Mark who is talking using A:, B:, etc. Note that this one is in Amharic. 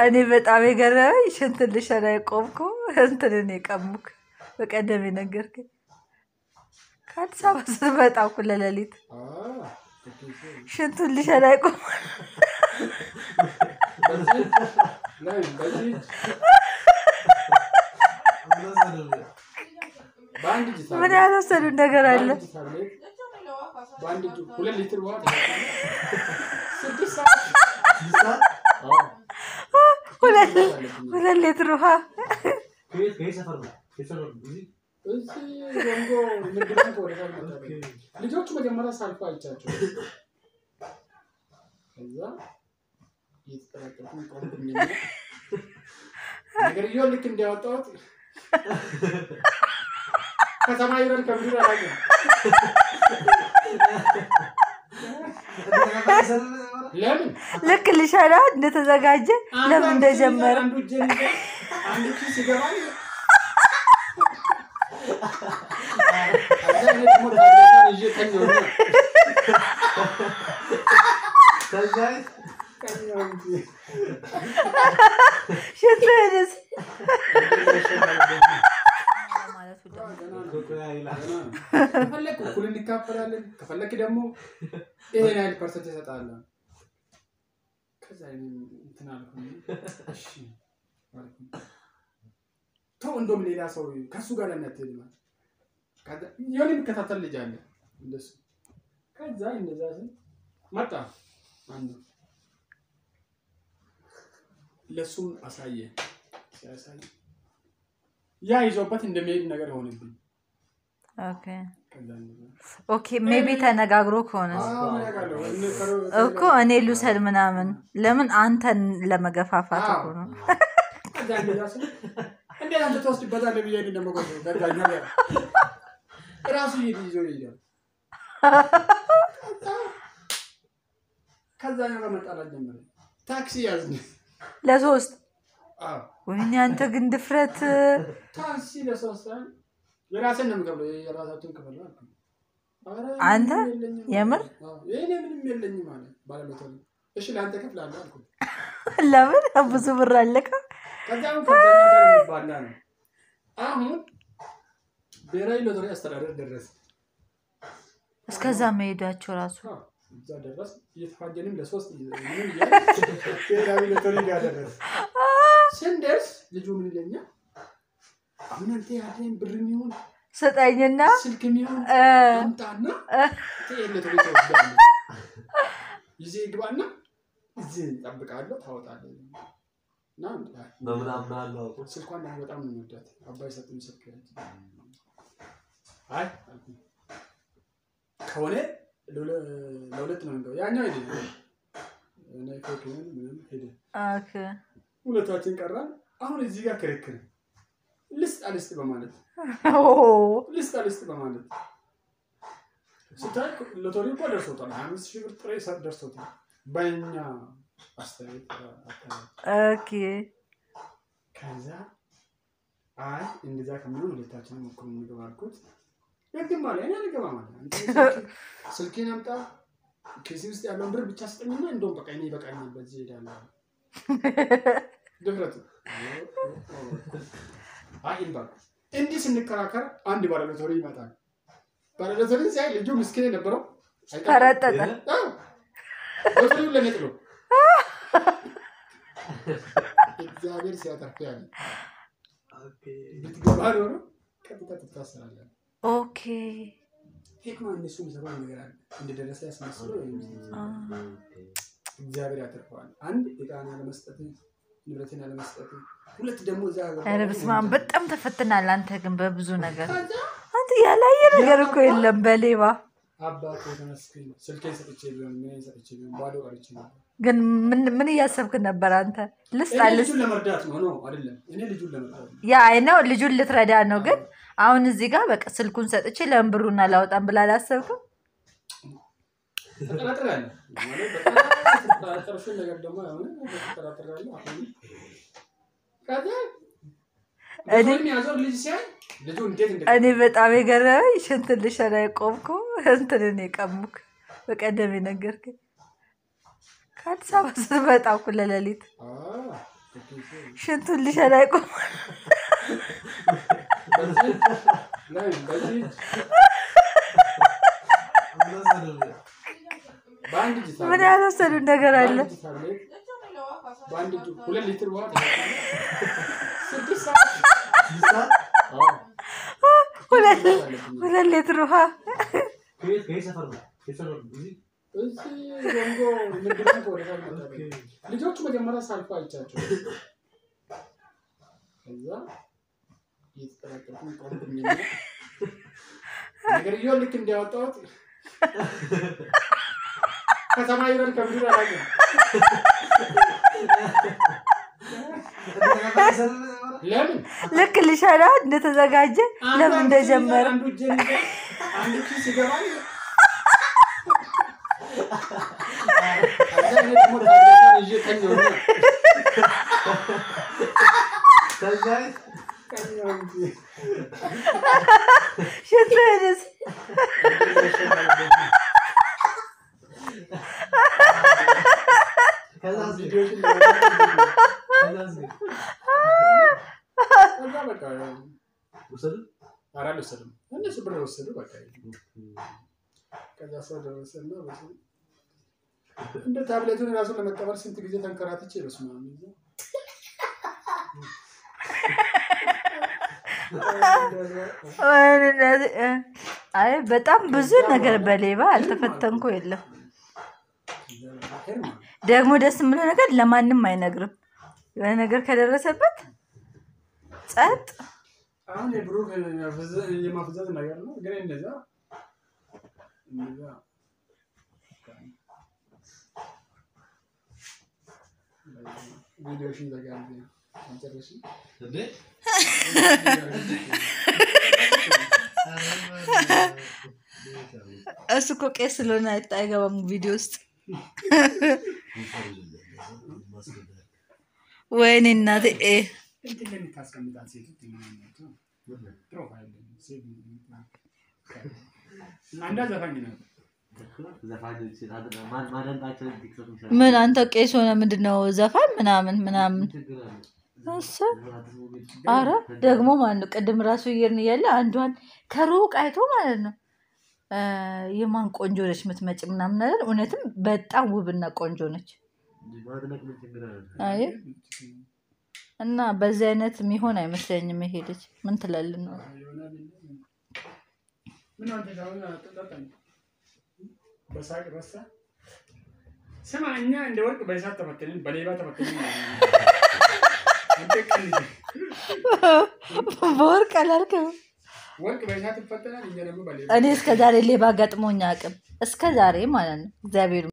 A: እኔ በጣም የገረመኝ ሽንት ልሸና የቆምኩ እንትንን የቀሙክ በቀደም የነገርከኝ ከአዲስ አበባ ስትመጣ እኩለ ሌሊት ሽንቱን ልሸና የቆም ምን ያልወሰዱን ነገር አለ?
B: በአንድ እጁ ሁለት ሊትር ውሃ ስድስት ሰዓት አዎ።
A: ሁለት ሁለት ሊትር ውሃ
C: ከየት ከየት ሰፈር ነው? ከየት ሰፈር ነው? እዚህ?
B: እዚህ ዘንጎ ንግድ ባንክ ወደ ታች መጣ። ልጆቹ መጀመሪያ ሳልፎ አይቻቸው ከዛ እየተጠራጠርኩኝ ቆምኩኝና ነገርየው ልክ እንዲያወጣሁት ከሰማይ ይበል ከምድር አላውቅም። ለምን
A: ልክ ልሸና እንደተዘጋጀ ለምን እንደጀመረ
B: አንዱ እጄን ይዞ አንዱ ኪስ ይገባል። ከዛ እኔ ደግሞ ታብሌቷን ይዤ ተኛሁና
C: ከዛ
B: ተኛሁ እንጂ።
A: ሽንትህንስ
C: ኮኮያ ይላል።
B: ከፈለክ እኩል እንካፈላለን፣ ከፈለክ ደግሞ ይሄን ያህል ፐርሰንት እሰጥሃለሁ። ከዛ እኔም እንትን አልኩኝ፣ እሺ አልኩኝ። ተው እንደውም ሌላ ሰው ከእሱ ጋር ለምን አትሄድም አለ። ከዛ የሆነ የሚከታተል ልጅ አለ እንደሱ። ከዛ እንደዛ ስል መጣ አንዱ ለእሱም አሳየ። ሲያሳይ ያ ይዞበት እንደሚሄድ ነገር ሆነብኝ።
A: ኦኬ
B: ከዛ እንደዛ
A: ኦኬ ሜቢ ተነጋግሮ ከሆነ እኮ እኔ ልውሰድ ምናምን ለምን አንተን ለመገፋፋት እኮ ነው።
B: እንዴት አንተ ትወስድበታለህ ብዬ እኔ ደግሞ ገዛኛ ራሱ ይሄድ ይዞ ይሄዳል። ከዛ ጋር መጣላት ጀመረ። ታክሲ ያዝን።
A: ለሶስት
B: አዎ
A: ወይኔ አንተ ግን ድፍረት
B: ታክሲ ለሶስት ሰዓት የራሴን ነው የምከፍለው። የራሳቸውን ክፍል ነው አልኩኝ። ኧረ
A: አንተ?
B: ምንም የለኝም አለ።
A: የምር?
B: አዎ፣ የእኔ ምንም የለኝም አለ ባለቤቷ። እሺ ለአንተ እከፍላለሁ አልኩኝ።
A: ለምን ብዙ ብር አለካ
B: ከዚያም ከዛኛ ጋር የሚባላ ነው። አሁን ብሔራዊ ሎተሪ አስተዳደር ደረሰ።
A: እስከዛ መሄዳቸው ራሱ
B: አዎ፣ እዛ ደረስ እየተፋጀንም ለሶስት ምን እያለ ብሔራዊ ሎተሪ ጋር ደረስ። ስንደርስ ልጁ ምን ይለኛል? አሁን አንተ ያለኝ ብር የሚሆን
A: ስጠኝና
B: ስልክ የሚሆን
A: እ፣
B: አምጣና ትሄድ ሎተሪ ትወስዳለህ። ይዤ ግባና እዚህ እጠብቅሃለሁ ታወጣለህ። እና
C: በምን አምናለሁ አውቆ
B: ስልኳን ደግሞ በጣም ነው የምወዳት። አባይ ሰጡኝ ስልክ አይ አልኩኝ። ከሆነ ለሁለ- ለሁለት ነው እንደው ያኛው ሄደ እኔ ፎቶን ምንም ሄደ።
A: ኦኬ
B: ሁለታችን ቀራን። አሁን እዚህ ጋር ክርክር ልስጥ አልስጥ በማለት
A: ኦ፣
B: ልስጥ አልስጥ በማለት ስታይ ሎተሪ እኮ ደርሶታል። ሀያ አምስት ሺህ ብር ጥሬ ሰ- ደርሶታል። በእኛ አስተያየት አካባቢ
A: ኦኬ
B: ከዛ አይ እንደዛ ከሚሆን ሁለታችንም እኩል እንግባ አልኩት። ግድም አለ እኔ አልገባም አለ። አንተ ስልክ- ስልኬን አምጣ ኬሲ ውስጥ ያለውን ብር ብቻ ስጠኝና እንደውም በቃ እኔ ይበቃኛል በዚህ እሄዳለሁ አለ። ድፍረቱ አይ ይልባል። እንዲህ ስንከራከር አንድ ባለሎተሪ ይመጣል። ባለሎተሪ ሲያይ ልጁ ምስኪን የነበረው አይቀርም።
A: ፈረጠጠ
B: አዎ፣ ሎተሪውን ለኔ ጥሎ እግዚአብሔር ሲያተርፍ ያለ ብትገባ ኖሮ ቀጥታ ትታሰራለህ።
A: ኦኬ
B: ሂክማ እነሱ የሚሰራው ነገር አለ እንደደረሰ ያስመስሉ
A: አ፣
B: እግዚአብሔር ያተርፈዋል። አንድ ዕቃን ያለመስጠት ንብረትን ያለመስጠት፣ ሁለት ደግሞ እዛ
A: ኧረ በስመ አብ በጣም ተፈትናል። አንተ ግን በብዙ ነገር
B: ከዛ
A: አንተ ያላየ ነገር እኮ የለም በሌባ
B: አባቱ ተመስገን ስልኬን ሰጥቼ ቢሆን ምን ሰጥቼ ቢሆን ባዶ ቀርቼ ነበር።
A: ግን ምን ምን እያሰብክ ነበር አንተ? ልስጥ
B: እኔ
A: አልስጥ
B: ልጁን ለመርዳት ነው ነው አይደለም። እኔ ልጁን ለመርዳት ነው።
A: ያ አይ ነው ልጁን ልትረዳ ነው። ግን አሁን እዚህ ጋር በቃ ስልኩን ሰጥቼ ለምን ብሩን አላወጣም ብላ አላሰብክም?
B: ተጠራጥሬያለሁ ማለት በጣም የተጠራጠርሽውን ነገር ደግሞ አሁን ተጠራጥሬያለሁ። አሁን ከዛ
A: እኔ
B: ልጁን የያዘው ልጅ ሲያይ ልጁ እንዴት እንደ
A: እኔ በጣም የገረመኝ ሽንት ልሸና የቆምኩ እንትንን የቀሙክ በቀደም የነገርከኝ ከአዲስ አበባ ስትመጣ እኩለ ሌሊት
B: አዎ፣
A: ሽንቱን ሊሸና ይቆማል።
B: በዚህ ላይ በዚህ በአንድ እጅ ታብሌት
A: ምን ያልወሰዱት ነገር አለ?
B: በአንድ እጅ ታብሌት በአንድ እጅ ሁለት ሊትር ውሃ ተጠቅሞ ስድስት ሰዓት አዎ፣
A: ሁለት
B: ስድስት ሰዓት አለብኝ።
A: ሁለት ሊትር ውሃ
C: ከየት ከየት ሰፈር ነው? ከየት ሰፈር ነው? እዚህ
B: እዚህ ዘንጎ ንግድ ባንክ ወደ ታች መጣ። ልጆቹ መጀመሪያ ሳልፎ አይቻቸው ከዛ እየተጠራጠርኩኝ ቆምኩኝና ነገርየው ልክ እንዲያወጣሁት ከሰማይ ይበል ከምድር አላውቅም። ለምን
A: ልክ ሊሸና እንደተዘጋጀ ለምን እንደጀመረ
B: አንዱ እጄን ይዞ አንዱ ኪስ ይገባል። ከዛ እኔ ደግሞ ታብሌቷን ይዤ ተኛሁና
C: ከዛ
B: ተኛሁ እንጂ።
A: ሽንትህንስ
C: ከዛ
B: ቪዲዮሽን
C: ከዛ
B: ከዛ በቃ
C: ወሰዱ
B: ኧረ አልወሰድም። እነሱ ብር ወሰዱ። በቃ ከዛ ሰው ደረሰና በስመ አብ። እንደ ታብሌቱን ራሱን ለመቀበል ስንት ጊዜ ተንከራትቼ በስመ አብ ይዞ
A: አይ በጣም ብዙ ነገር በሌባ አልተፈተንኩ የለም። ደግሞ ደስ የምለው ነገር ለማንም አይነግርም። የሆነ ነገር ከደረሰበት ጸጥ
B: አሁን የብሩክ የማፍዘዝ ነገር ነው። ግን እንደዛ እንደዛ ቪዲዮሽን ዘጋ አንጨርሽ
C: እንዴ
A: እሱ እኮ ቄስ ስለሆነ አይታ- አይገባም ቪዲዮ ውስጥ። ወይኔ እናቴ እ
B: እንትን ላይ የምታስቀምጣት ሴቶች የሚሆናቸው ፕሮፋይል ሴቭ አንዳ ዘፋኝ ነው።
C: ዘፋኞች ማን ማደንቃቸው ቲክቶክ የሚሰሩ
A: ምን አንተ ቄስ ሆነ ምንድን ነው ዘፋኝ ምናምን ምናምን
C: ችግር አለ
A: እሱ አረ ደግሞ ማለት ነው ቅድም ራሱ እየርን እያለ አንዷን ከሩቅ አይቶ ማለት ነው እ የማን ቆንጆ ነች የምትመጭ ምናምን አይደል? እውነትም በጣም ውብና ቆንጆ ነች።
C: ማድነቅ ምን ችግር አለ
A: አይ እና በዚህ አይነት የሚሆን አይመስለኝም። ይሄ ልጅ ምን ትላልን ነው?
B: ይሆናል እንጂ ምን አንተ ሻውን አጠጣጣኝ በሳቅ ረሳ። ስማ እኛ እንደ ወርቅ በእሳት ተፈተንን፣ በሌባ ተፈተንን። አንተ ቀልድ
A: በወርቅ አላልክም።
B: ወርቅ በእሳት ይፈተናል፣ እኛ ደግሞ በሌባ
A: እኔ እስከ ዛሬ ሌባ ገጥሞኝ አቅም እስከ ዛሬ ማለት ነው እግዚአብሔር